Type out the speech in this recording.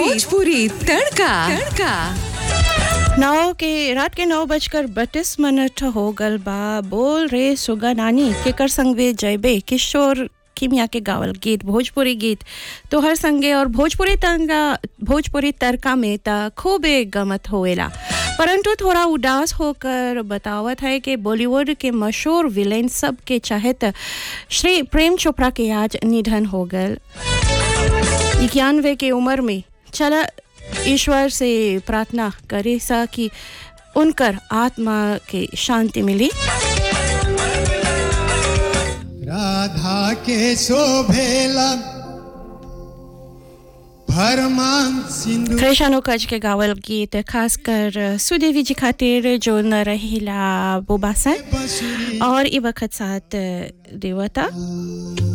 भोजपुरी तड़का तड़का नौ के रात के नौ बजकर बत्तीस मिनट हो गल बा बोल रे सुगा नानी केकर संगे जयबे किशोर किमिया के गावल गीत भोजपुरी गीत तोहर संगे और भोजपुरी तंगा भोजपुरी तड़का में त खूबे गमत होएला परंतु थोड़ा उदास होकर बतावत है कि बॉलीवुड के मशहूर विलेन सब के चाहत श्री प्रेम चोपड़ा के आज निधन हो गल इक्यानवे के उम्र में चला ईश्वर से प्रार्थना करे सा कि उनकर आत्मा के शांति मिली राधा के शोभेला भरमान सिंधु कृष्णो कच के गावल गीत खासकर सुदेवी जी खातिर जो न रहिला बोबासन बंसुरी और ई वक्त साथ देवता